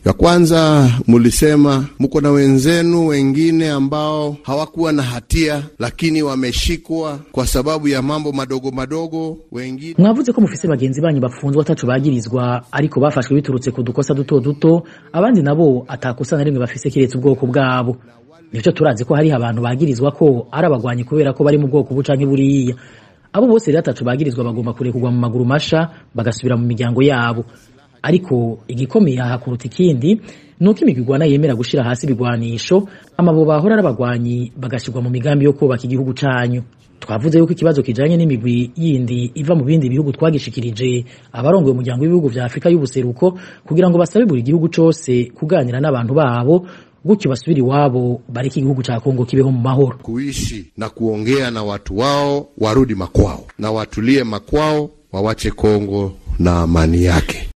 Ya kwanza mulisema mko na wenzenu wengine ambao hawakuwa na hatia, lakini wameshikwa kwa sababu ya mambo madogo madogo. Wengine mwavuze ko mufise bagenzi banyu bafunzwe ataco bagirizwa ariko bafashwe biturutse ku dukosa duto duto abandi nabo atakosa na rimwe bafise kiretse ubwoko bwabo nivyo turazi ko hariho abantu bagirizwa ko ari abagwanyi kubera ko bari mu bwoko bu canke buriya abo bose rero ataco bagirizwa bagomba kurekurwa mu maguru masha bagasubira mu miryango yabo ariko igikomeye aha kuruta ikindi ni uko imigwi igwana yemera gushira hasi ibigwanisho amabo bahora ari abagwanyi bagashirwa mu migambi yo kubaka igihugu canyu twavuze yuko ikibazo kijanye n'imigwi yindi iva mu bindi bihugu twagishikirije abarongoye umuryango w'ibihugu vya afurika y'ubuseruko kugira ngo basabe buri gihugu cose kuganira n'abantu babo gutyo basubire iwabo bareke igihugu ca kongo kibeho mu mahoro kuishi na kuongea na watu wao warudi makwao na watulie makwao, wawache Kongo na amani yake.